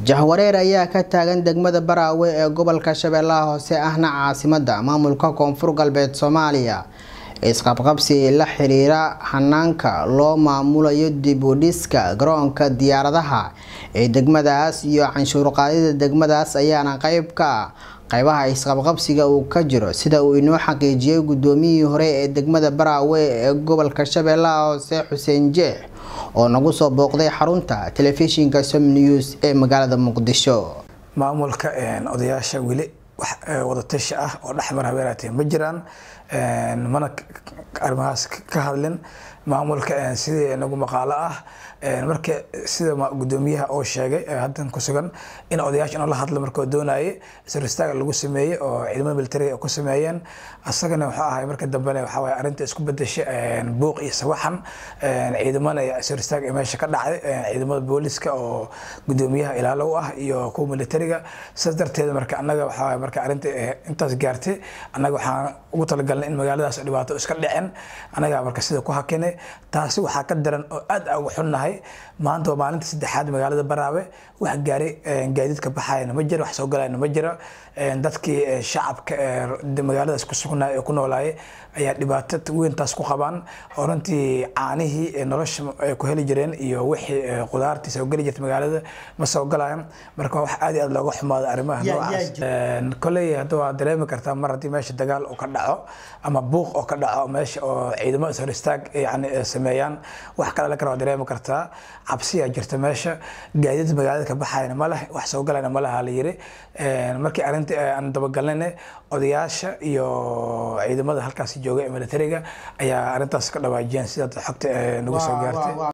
jahwareer ayaa ka taagan degmada baraawe ee gobolka shabeellaha hoose ahna caasimada maamulka koonfur galbeed soomaaliya isqabqabsi la xiriira hanaanka loo maamulayo dib u dhiska garoonka diyaaradaha ee degmadaas iyo canshuur qaadida degmadaas ayaana qeyb ka ah qeybaha isqabqabsiga uu ka jiro sida uu inoo xaqiijiyay gudoomiyihii hore ee degmada baraawe ee gobolka shabeellaha hoose xuseen jeex oo nagu soo booqday xarunta telefishinka som news ee magaalada muqdisho maamulka odayaasha weli wax wadatashi ah oo dhexmar habeenaatee ma jiraan mana arrimahaas ka hadlin maamulka sidii nagu maqaalo ah marka sida gudoomiyaha oo sheegay haddan ku sugan in odayaasha inuu la hadlo markuu doonayay isristaag lagu sameeyey oo ciidamada militariga ku sameeyeen asagana wuxuu ahay marka dambena waxaa waye arrinta isku bedeshay buuq iyo sawaxan ciidamana isristaag meesha ka dhacday ciidamada booliska oo gudoomiyaha ilaalo u ah iyo kuwa militariga sidaas darteed marka annaga waxaa waye marka arrinta intaas gaartay annaga waxaan ugu talagalnay in magaaladaas dhibaato iska dhicin annaga marka sida ku hakinay taasi waxaa ka daran oo aad uga xunnahay maanta waa maalinta saddexaad magaalada baraawe wax gaari gaadiidka baxayana ma jiro wax soo galayna ma jiro dadkii shacabka magaaladaas ku sugnaa ee ku noolaayay ayaa dhibaato weyntaas ku qabaan oo runtii caanihii nolosha ay ku heli jireen iyo wixii qudaartii soo geli jirta magaalada ma soo galayaan marka wax aad iyo aad looga xumaado arrimaha noocaas kolley hadda waa dareemi kartaa mar haddii meesha dagaal uu ka dhaco ama buuq oo ka dhaco meesha oo ciidamo ishor istaag yani sameeyaan wax kale la kale waa dareemi kartaa cabsiyaa jirta meesha gaadiid magaalada ka baxayna ma leh wax soo galayna ma laha la yiri markii arrinta aan dabagalnayna odayaasha iyo ciidamada halkaasi jooga ee militariga ayaa arrintaas ka dhawaajiyeen sida xogta nagu soo gaartay